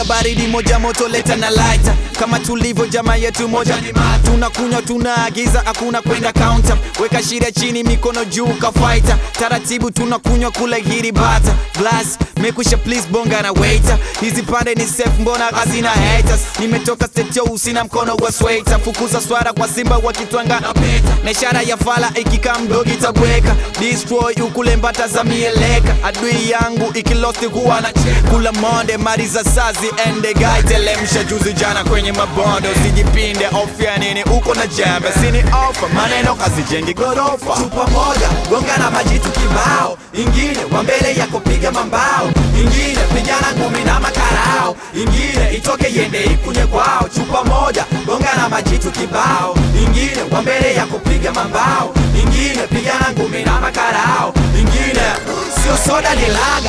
baridi moja moto leta na lighter kama tulivyo jamaa yetu moja tunakunywa tunaagiza hakuna kwenda counter weka shida chini mikono juu kafaita taratibu tunakunywa kula hili bata glass mekusha please bonga na waiter hizi pande ni safe mbona hazina haters nimetoka stetio usina mkono wa sweater fukuza swara kwa simba wakitwanga na ishara ya fala ikikaa mdogi tabweka destroy ukule mbata za mieleka adui yangu ikilosti huwa na kula monde mari za sazi ende gai telemsha juzi jana kwenye mabonde usijipinde ofya nini uko na jembe sini ofa maneno kazijengi gorofa chupa moja gonga na majitu kibao ingine wa mbele yako piga mambao ingine pigana ngumi na makarao ingine itoke yende ikunye kwao chupa moja gonga na majitu kibao ingine wa mbele yako piga mambao ingine pigana ngumi na makarao ingine sio soda ni laga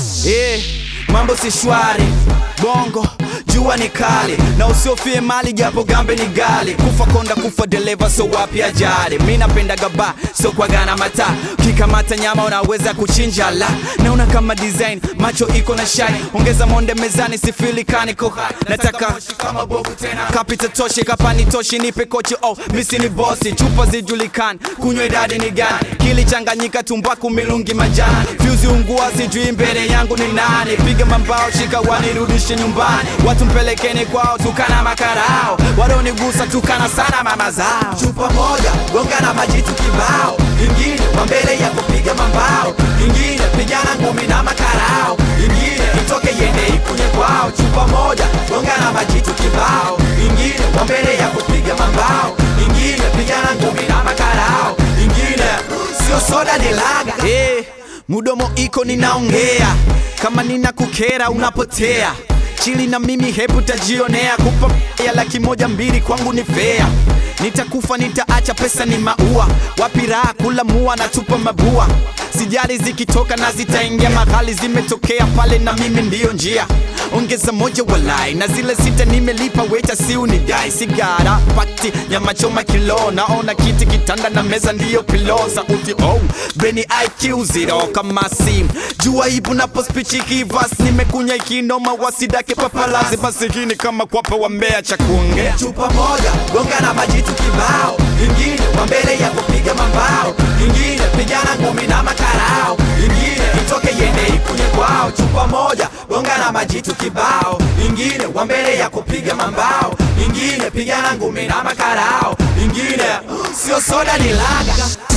Eh, mambo si shwari bongo jua ni kali na usiofie mali japo gambe ni gali kufa konda kufa dereva so wapi ajali mi napenda gaba so kwa gana mata kikamata nyama unaweza kuchinja la naona kama design macho iko na shine ongeza monde mezani sifili kaniko nataka kama bovu tena kapita toshe kapani toshi nipe kochi oh misi ni bosi chupa zijulikani kunywa idadi ni gani kilichanganyika tumbaku milungi majani fyuzi ungua sijui mbele yangu ni nani piga mambao shika wanirudishe nyumbani watu mpelekeni kwao tukana makarao walonigusa tukana sana mama zao chupa moja gonga na majitu kibao ingine wa mbele ya kupiga mambao ingine pigana ngumi na makarao ingine itoke yende ikunye kwao chupa moja gonga na majitu kibao ingine wa mbele ya kupiga mambao ingine pigana ngumi na makarao ingine sio soda ni laga Eh, mudomo iko ninaongea kama nina kukera unapotea chili na mimi hebu tajionea kupa ya laki moja mbili kwangu ni fea nitakufa nitaacha pesa ni maua wapi raha kula mua na tupa mabua sijali zikitoka na zitaingia mahali zimetokea pale na mimi ndiyo njia ongeza moja walai na zile sita nimelipa weta si unidai sigara pati nyama choma kilo naona kiti kitanda na meza ndiyo pilo sauti oh beni IQ zero kama sim jua ibu napospichiki vas nimekunya ikinoma wasidake papalazi masikini kama kwapa wa mbea cha kuongea chupa moja gonga na majitu kibao ingine wa mbele ya kupiga mambao ingine pigana ngumi na makarao ingine itoke yende ikunye kwao chupa moja gonga na majitu kibao ingine wa mbele ya kupiga mambao ingine pigana ngumi na makarao ingine sio soda ni laga